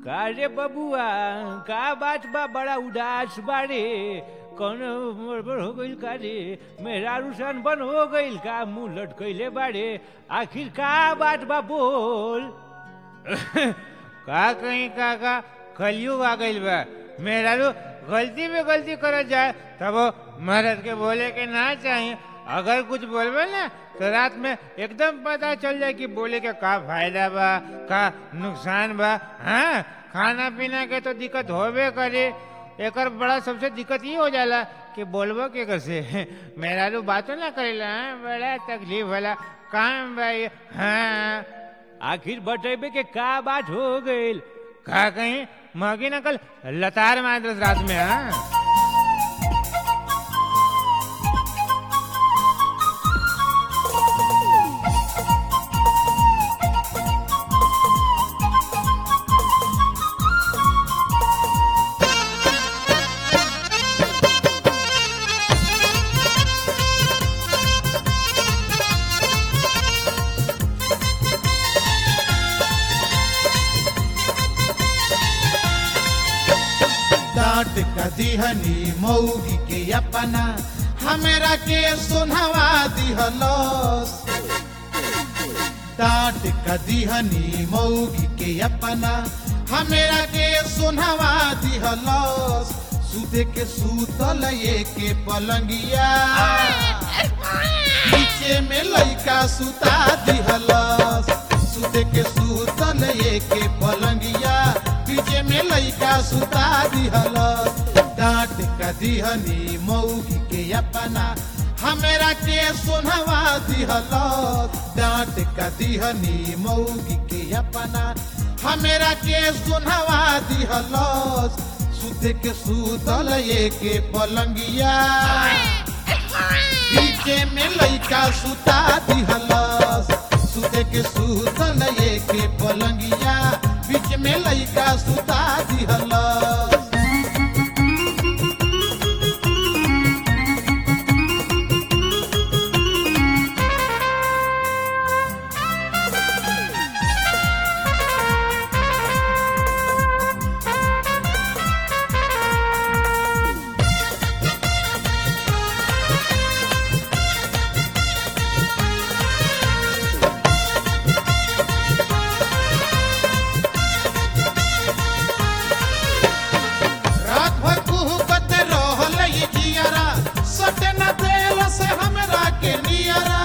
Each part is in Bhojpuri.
का रे बबुआ का बात बा बड़ा उदास बारे कौन गड़बड़ हो गईल का रे मेरा रुसान बन हो गईल का मुंह लटकैले बारे आखिर का बात बा बोल का कहीं का का कलयुग आ गईल बा मेरा रू गलती में गलती करल जाए तब वो मर्द के बोले के ना चाहिए अगर कुछ बोलबे ना तो रात में एकदम पता चल जाए कि बोले के का फायदा बा का नुकसान बा हाँ खाना पीना के तो दिक्कत होबे करे एकर बड़ा सबसे दिक्कत ये हो जाला कि बोलबो के कैसे मेरा रू बातों ना करेला हाँ? बड़ा तकलीफ वाला काम बा ये हाँ आखिर बतेबे के का बात हो गईल का कहीं मगी नकल लतार मारस रात में हाँ डांट का दिहनी मऊगी के अपना हमरा के सुनवा दिहलस डांट का दिहनी मऊगी के अपना हमरा के सुनवा दिहलस सुते के सूतल ये के पलंगिया पीछे में लइका सुता दिहलस सुते के सूतल ये के पलंगिया पीछे में लइका सुता दिहलस डांट का दिहनी मऊगी के अपना हमरा के सुनवा दिहलस डांट का दिहनी मऊगी के अपना हमरा के सुनवा दिहलस सुते के सूतल ये के पलंगिया पीछे में लइका सुता दिहलस सुते के सुतल ये के पलंगिया बीच में लइका सुता दिहलस रात भर कुहकत रहल ये जियरा सटे न देल से हमरा के नियरा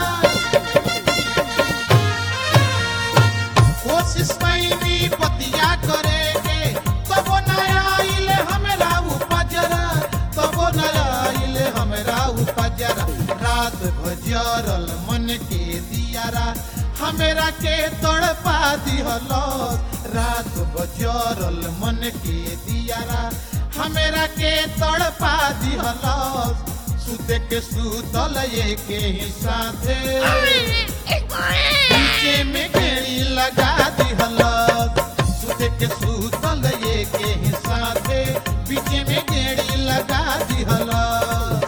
कोशिश कैनी पतिया करे के तब न आइले हमरा उपजरा तब न आइले हमरा उपजरा रात भजरल मन के दियारा हमरा के तड़पा दिहलस रात बजरल मन के दियारा हमरा के तड़पा दिहलस सुते के सुतल ये के ही साथे पीछे में गेड़ी लगा दिहलस सुते के सुतल ये के ही साथे पीछे में गेड़ी लगा दिहलस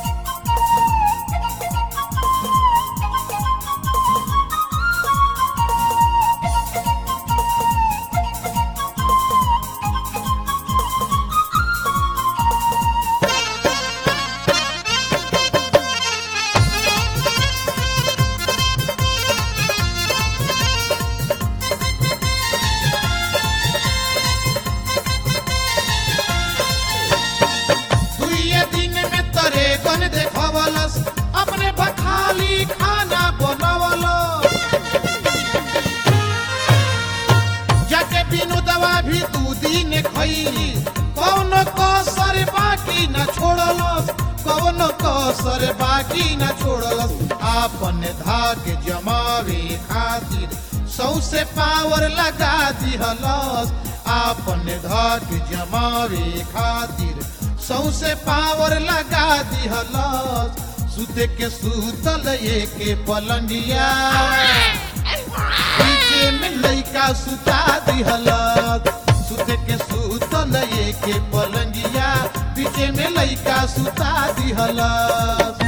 दुइये दिन में तरे गन देखवलस अपने बखाली खाना बनवलस जाके बिनु दवा भी दू दिन खैली कौन कसर बाकी न छोड़लस कौन कसर बाकी न छोड़लस आपन धाक जमावे खातिर सौसे पावर लगा दिहलस आपन धाक जमावे खातिर सौसे पावर लगा दिहलस सुते के सुतल ये के पलंगिया पीछे में लइका सुता दिहलस सुते के सुतल ये के पलंगिया पीछे में लइका सुता दिहलस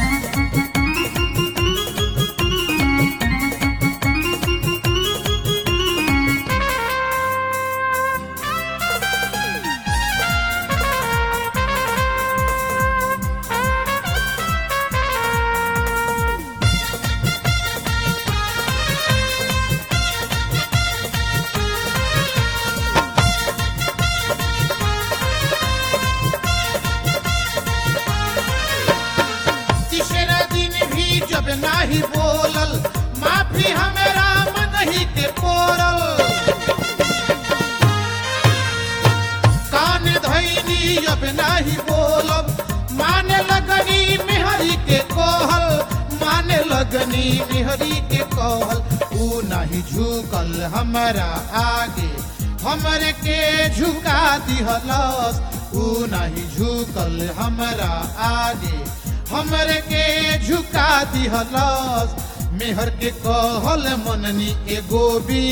मेहरी के कहल ऊ नहीं झुकल हमारा आगे हमरे के झुका दिहलस ऊ नहीं झुकल हमारा आगे हमरे के झुका दिहलस मेहर के कहल मननी एगो भी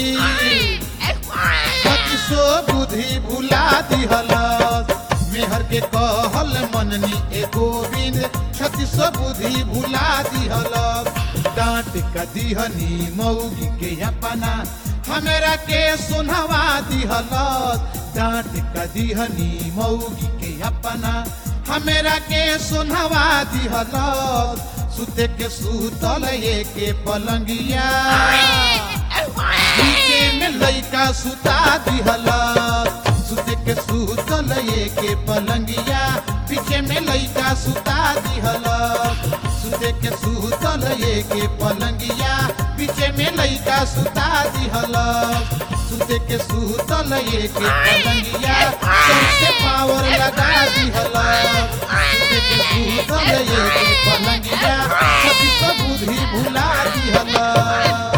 सो बुद्धि भुला दिहलस मेहर के कहल मननी ए गोविंद छत्तीस बुद्धि भुला दिहलस डांट का दिहनी मौगी के अपना हमरा के सुनवा दिहलस डांट का दिहनी मौगी के अपना हमरा के सुनवा दिहलस सुते के सुतल ये के पलंगिया नीचे में लइका सुता दिहलस सुते के सुतल ये के पलंगिया पीछे में लइका सुता दिहलस सुते के सुतल ये के पलंगिया पीछे में लइका सुता दिहलस सुते के सुतल ये के पलंगिया सबसे पावर लगा दिहलस सुते के सुतल ये के पलंगिया सती सब बुद्धि भुला दिहलस